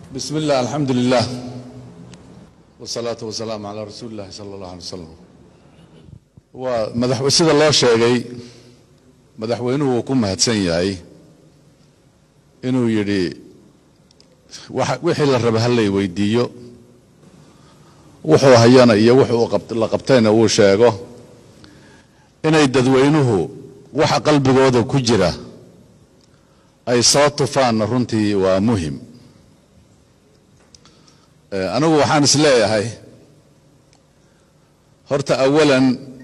بسم الله الحمد لله والصلاة والسلام على رسول الله صلى الله عليه وسلم waa madax sida loo sheegay madaxweynuhu wuu ku mahadsan yahay inuu yidhi waxa- wixii la raba hallay weydiiyo wuxuu hayana iyo wuxuu qab- la qabtayna uu sheego inay dadweynuhu waxa qalbigooda ku jira ay soo tufaanna runtii waa muhim Eh, anigu waxaan is leeyahay horta awalan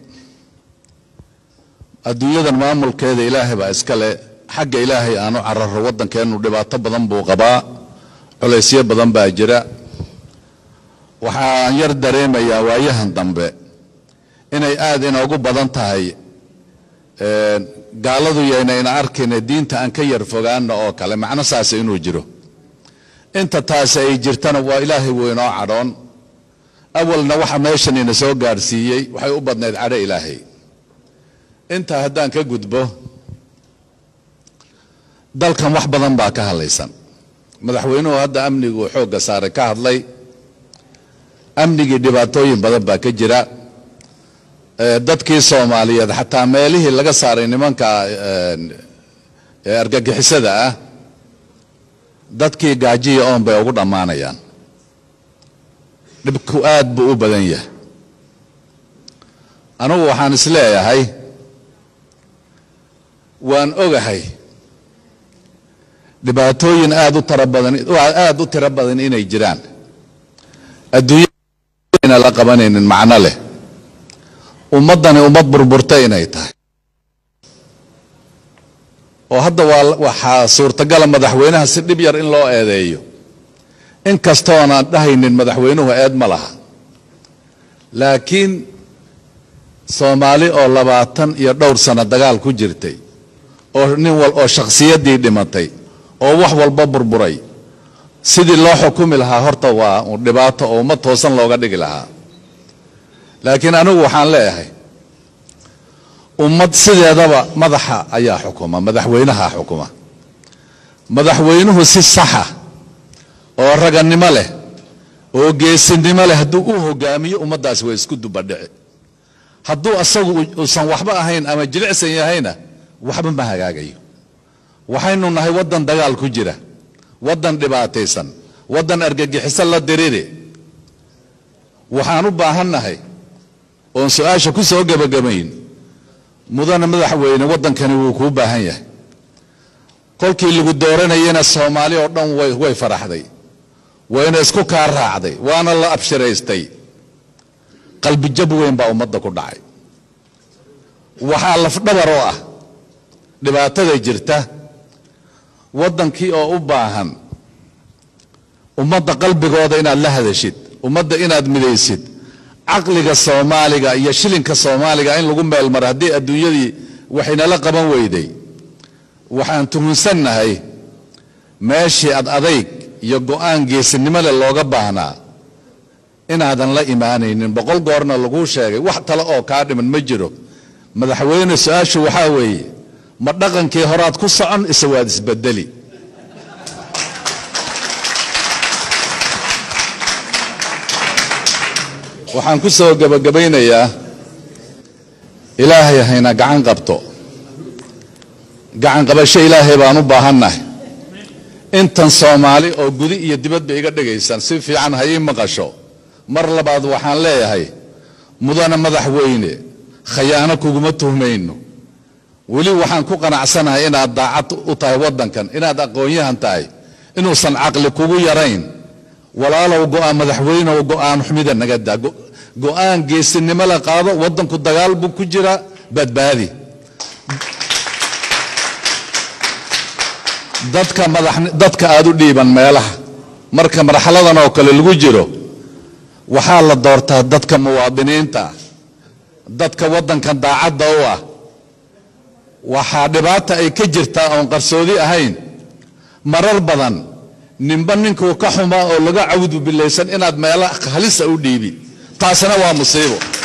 adduunyadan maamulkeeda ilaahay baa iskale xagga ilaahay aanu cararo waddankeennu dhibaato badan buu qabaa culaysyo badan baa jira waxaan yar dareemayaa waayahan dambe inay aad inoogu badan tahay eh, gaaladu yayna ina arkayna diinta aan ka yar fogaana oo kale macno saasa inuu jiro inta taasi ay jirtana waa ilaahay wuu inoo cadhoon awalna waxa meeshan ina soo gaadhsiiyey waxay u badnayd cadho ilaahay intaa haddaan ka gudbo dalkan wax badan baa ka hadlaysan madaxweynuhu hadda amniguu xoogga saaray ka hadlay amnigii dhibaatooyin badan baa ka jira Eh, dadkii soomaaliyeed xataa meelihii laga saaray nimanka eh, ee argagixisada ah dadkii gaajiya oon bay ugu dhammaanayaan dhibku aad buu u badan yahay anugu waxaan is leeyahay waan ogahay dhibaatooyin aad u tara badan aad u tiro badan inay jiraan adduunyana la qabanaynin macno leh ummaddani ummad burburta inay tahay oo hadda waa waxaa suurtagala madaxweynaha si dhib yar in loo eedeeyo in kastoonaan dhahaynin madaxweynuhu eed ma laha laakiin soomaali oo labaatan iyo dhowr sano dagaal ku jirtay oo nin wal oo shakhsiyaddii dhimatay oo wax walba burburay sidii loo xukumi lahaa horta waa un dhibaato oo ummad toosan looga dhigi lahaa laakiin anigu waxaan leeyahay ummad sideedaba madaxa ayaa xukuma madaxweynaha xukuma madaxweynuhu si saxa oo raganimo leh oo geesinimo leh hadduu u hogaamiyo ummaddaasi way isku dubadhici hadduu asagu uusan waxba ahayn ama jilicsan yahayna waxba ma hagaagayo waxaynu nahay waddan dagaal ku jira waddan dhibaataysan waddan argagixiso la diriri waxaan u baahannahay oon su-aasha ku soo gebagabayn mudane madaxweyne waddankani wuu kuu baahan yahay kolkii lagu dooranayana soomaali oo dhan way way faraxday wayna isku kaa raacday waana la abshiraystay qalbijab weyn baa ummadda ku dhacay waxaa lafdhabar oo ah dhibaatada jirta waddankii oo u baahan ummadda qalbigooda inaad la hadashid ummadda inaad midaysid caqliga soomaaliga iyo shilinka soomaaliga in lagu meelmaro haddii adduunyadii waxaynala qaban weyday waxaan tuhunsannahay meeshii ad adayg iyo go'aan geesinimo leh looga baahnaa inaadan la imaanaynin boqol goorna laguu sheegay wax tale oo kaa dhiman ma jiro madaxweyne su-aashu waxaa weeye ma dhaqankii horaad ku socon ise waad isbedeli waxaan ku soo gebagabaynayaa ilaahay hayna gacan qabto gacan qabasho ilaahay baan u baahannahay intan soomaali oo gudi iyo dibadba iga dhegaysan si fiican ha ii maqasho mar labaad waxaan leeyahay mudane madaxweyne khayaano kuguma tuhmayno weli waxaan ku qanacsanahay inaad daacad u tahay waddankan inaad aqoon-yahan tahay inuusan caqli kugu yarayn walaalow go'aan madaxweynew go'aan xumida naga daa Go- go'aan geesinimo la qaado waddanku dagaal buu ku jiraa badbaadi dadka madax dadka aad u dhiiban meelaha marka marxaladan oo kale lagu jiro waxaa la doortaa dadka muwaadiniinta ah dadka waddankan daacadda u ah waxaa dhibaata ay ka jirtaa oon qarsoodi ahayn marar badan ninba ninkuu ka xumaa oo laga cawdu bilaysan inaad meela halisa u dhiibi taasina waa musiibo